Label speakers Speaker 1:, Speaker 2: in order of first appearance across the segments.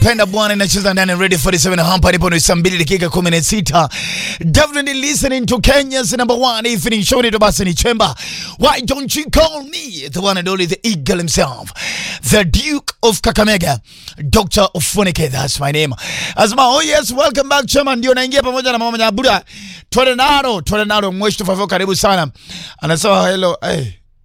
Speaker 1: penda bwana inacheza ndani ya Radio 47 hapa ndipo ni saa 2 dakika 16 definitely listening to Kenya's number one evening show ndio basi ni chemba why don't you call me the one and only the eagle himself the duke of Kakamega Dr. Ofunike that's my name asma oh yes welcome back chema ndio naingia pamoja na mama Nyabura twende naro twende naro mweshi tufavyo karibu sana anasema hello hey.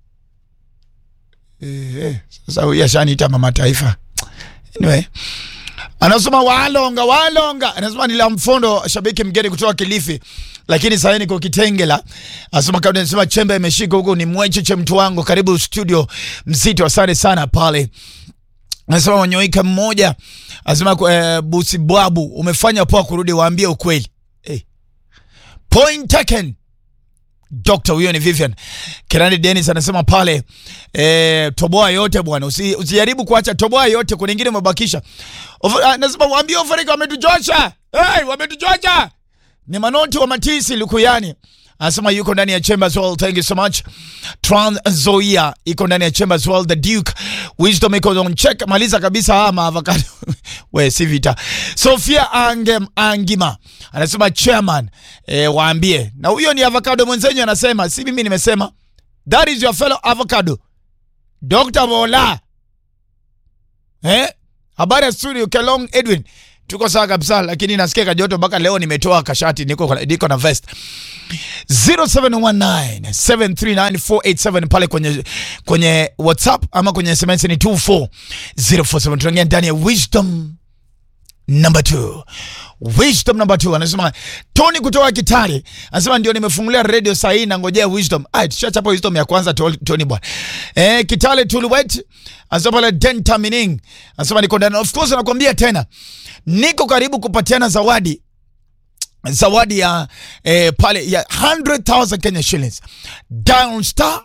Speaker 1: Eh, eh, sasa huyu ashaniita mama taifa anyway anasema walonga walonga anasema nila mfondo shabiki mgeni kutoka kilifi lakini sasa niko kitengela anasema kabla anasema chembe imeshika huko ni mwecheche mtu wangu karibu studio mzito asante sana pale anasema wanyoika mmoja anasema eh, busi bwabu umefanya poa kurudi waambie ukweli hey. point taken Dr. huyo ni Vivian Kirani Dennis anasema pale eh, toboa yote bwana, usi, usijaribu kuacha toboa yote, kuna ingine umebakisha. Of- ah, Anasema waambie Ofarika wametuchosha, hey, wametuchosha. Ni manoti wa Matisi Lukuyani anasema yuko ndani ya Chambers World. Thank you so much. Trans Zoia iko ndani ya Chambers World. The Duke Wisdom iko on check. Maliza kabisa haya maavocado. We si vita. Sofia Angem Angima anasema chairman, eh, waambie. Na huyo ni avocado mwenzenyu anasema, si mimi nimesema. That is your fellow avocado. Dr. Bola. Eh? Habari ya studio Kelong Edwin. Tuko sawa kabisa lakini nasikia kajoto mpaka leo nimetoa kashati niko niko na vest. 0719739487 pale kwenye kwenye WhatsApp ama kwenye SMS ni 24047 tunaingia ndani ya wisdom number 2 wisdom number 2 anasema Tony kutoka Kitale anasema ndio nimefungulia radio saa hii nangojea wisdom ah tushachapa wisdom ya kwanza Tol- Tony bwana eh Kitale Tuluwet anasema pale Denta Mining anasema niko ndani of course nakwambia tena niko karibu kupatiana zawadi zawadi ya eh, pale ya 100,000 Kenya shillings down star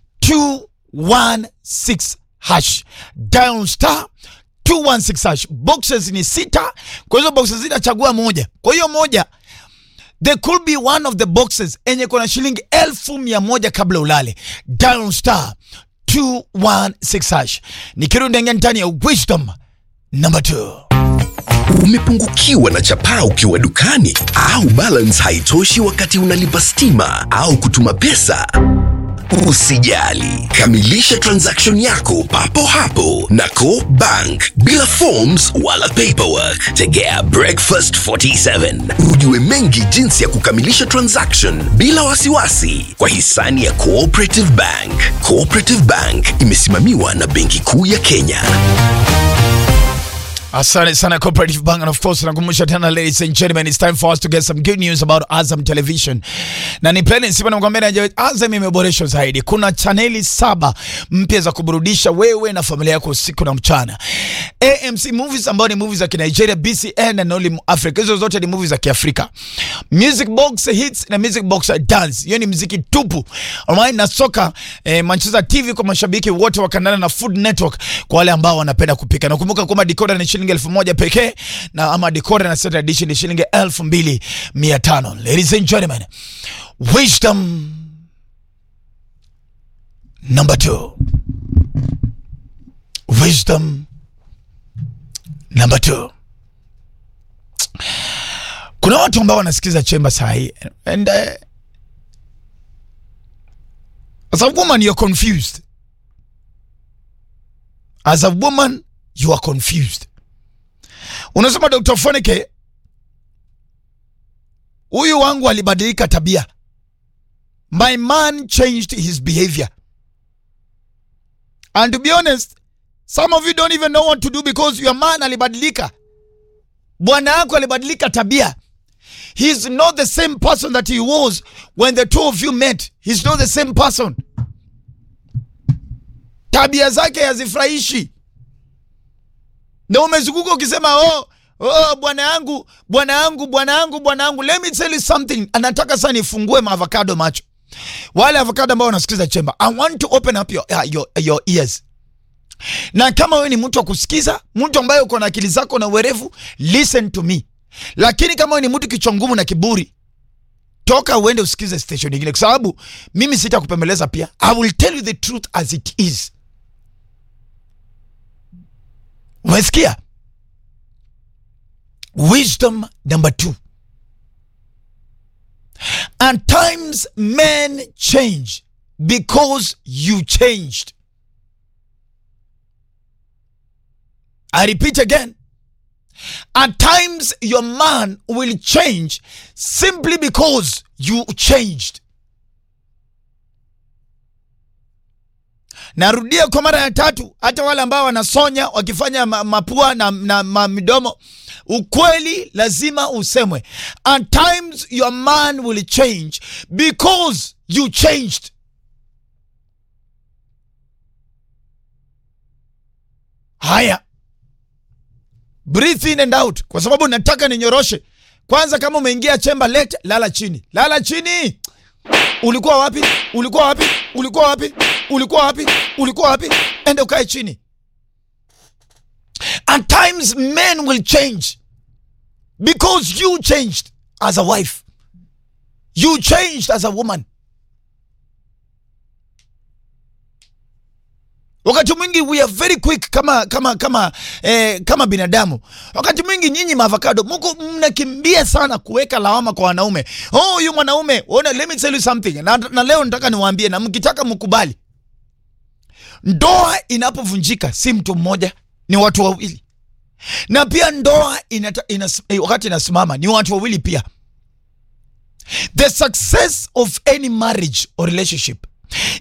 Speaker 1: 216 hash down star 216 hash boxes ni sita kwa hizo boxes zinachagua moja kwa hiyo moja there could be one of the boxes enye kuna shilingi elfu mia moja kabla ulale down star 216 hash nikirudi ndani ndani ya wisdom number 2
Speaker 2: Umepungukiwa na chapaa ukiwa dukani au balance haitoshi wakati unalipa stima au kutuma pesa? Usijali, kamilisha transaction yako papo hapo na Co Bank bila forms wala paperwork. Tegea Breakfast 47 ujue mengi jinsi ya kukamilisha transaction bila wasiwasi kwa hisani ya Cooperative Bank. Cooperative Bank imesimamiwa na Benki Kuu ya Kenya.
Speaker 1: Asante sana Cooperative Bank and of course nakumbusha tena ladies and gentlemen it's time for us to get some good news about Azam Television. Na ni plani sipo nakwambia na Azam imeboreshwa zaidi. Kuna chaneli saba mpya za kuburudisha wewe na familia yako usiku na mchana. AMC movies ambayo ni movies za Kinigeria, BCN na Nolly Africa. Hizo zote ni movies za Kiafrika. Music Box Hits na Music Box Dance. Hiyo ni muziki tupu. Alright, na soka eh, Manchester TV kwa mashabiki wote wa kandanda na Food Network kwa wale ambao wanapenda kupika. Na kumbuka kwamba decoder ni shilingi elfu moja pekee na ama decoder na set edition ni shilingi elfu mbili mia tano. Ladies and gentlemen, wisdom number two. Wisdom number two. Kuna watu ambao wanasikiza chemba saa hii and uh, as a woman you're confused. As a woman you are confused. Unasema Dr. Foneke, huyu wangu alibadilika tabia. My man changed his behavior. And to be honest, some of you don't even know what to do because your man alibadilika. Bwana yako alibadilika tabia. He's not the same person that he was when the two of you met. He's not the same person. Tabia zake hazifurahishi na umezunguka ukisema oh, oh, bwana yangu bwana yangu bwana yangu bwana yangu let me tell you something anataka sana nifungue maavocado macho wale avocado ambao wanasikiza chemba i want to open up your, uh, your, your ears na kama wewe ni mtu wa kusikiza mtu ambaye uko na akili zako na uwerevu listen to me lakini kama wewe ni mtu kichwa ngumu na kiburi toka uende usikize station nyingine kwa sababu mimi sitakupembeleza pia i will tell you the truth as it is umesikia wisdom number two and times men change because you changed i repeat again at times your man will change simply because you changed narudia kwa mara ya tatu hata wale ambao wanasonya wakifanya ma- mapua na, na ma midomo ukweli lazima usemwe at times your man will change because you changed haya breathe in and out kwa sababu nataka ninyoroshe kwanza kama umeingia chemba lete lala chini lala chini ulikuwa wapi ulikuwa wapi ulikuwa wapi ulikuwa wapi ulikuwa wapi ende ukae chini at times men will change because you changed as a wife you changed as a woman wakati mwingi we are very quick kama kama kama eh, kama binadamu wakati mwingi nyinyi maavocado mko mnakimbia sana kuweka lawama kwa wanaume oh huyu mwanaume ona let me tell you something na, na leo nataka niwaambie na mkitaka mkubali ndoa inapovunjika si mtu mmoja ni watu wawili na pia ndoa inata, inas, eh, wakati inasimama ni watu wawili pia the success of any marriage or relationship